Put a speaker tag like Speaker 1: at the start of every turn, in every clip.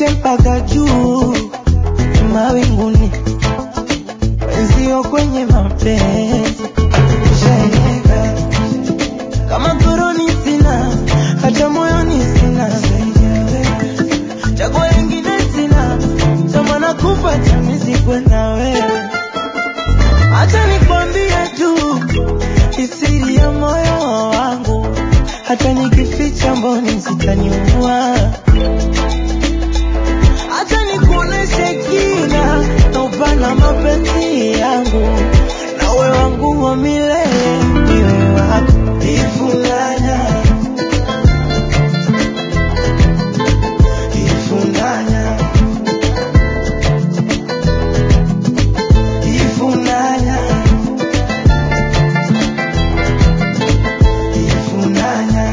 Speaker 1: mpaka juu mawinguni, wenzio kwenye mapenzi ushaeleka. Kama koroni sina, hata moyoni sina, chaguo lingine sina, tamana kufa chamizikwe na wewe. Acha nikwambie tu isiri ya moyo wangu, hata nikificha mboni zitaniua. Acha nikuoneshe kina na upana mapenzi yangu, nawe wangu wa milele, niwe wako ifunganya ifunganya ifunganya ifunganya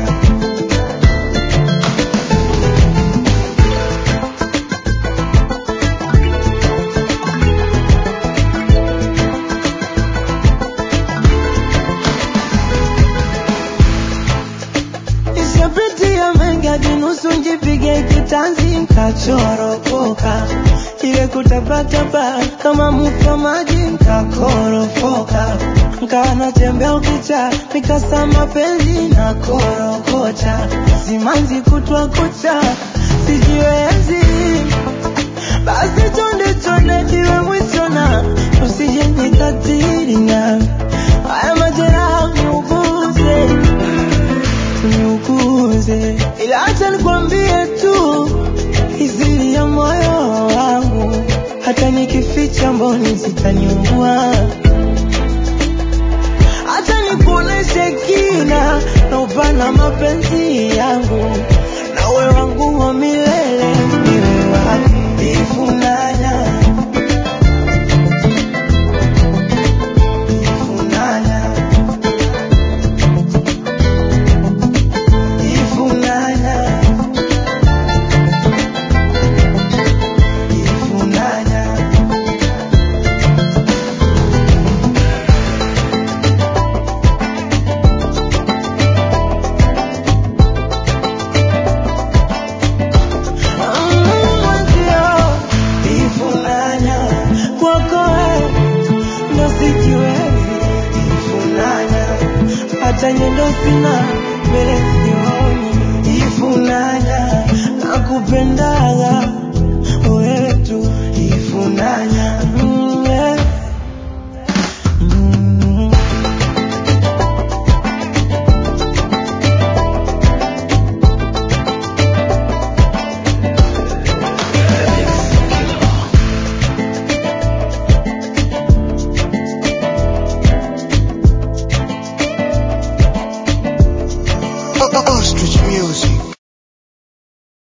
Speaker 1: Nishapitia mengi hadi nusu njipige kitanzi nkachoropoka, ile kutapatapa kama mfa maji nkakorofoka, nkawa natembea ukicha nikasa mapenzi na korokota, simanzi kutwa kucha sijiwezi, basi chonde chonde iwe mwisho na usije nikatiri na haya majeraha niuguze niuguze, ila acha nikwambie tu izili ya moyo wangu, hata nikificha mboni zitaniua. Acha nikuoneshe kina na upana mapenzi yangu, nawe wangu wa milele, niwe wako ifunanya ifunanya ifunanya ifunanya mwenzio ifunanya kwako wewe ndo sijiwezi ifunanya hata nyendo sina mbele sioni ifunanya nakupendaga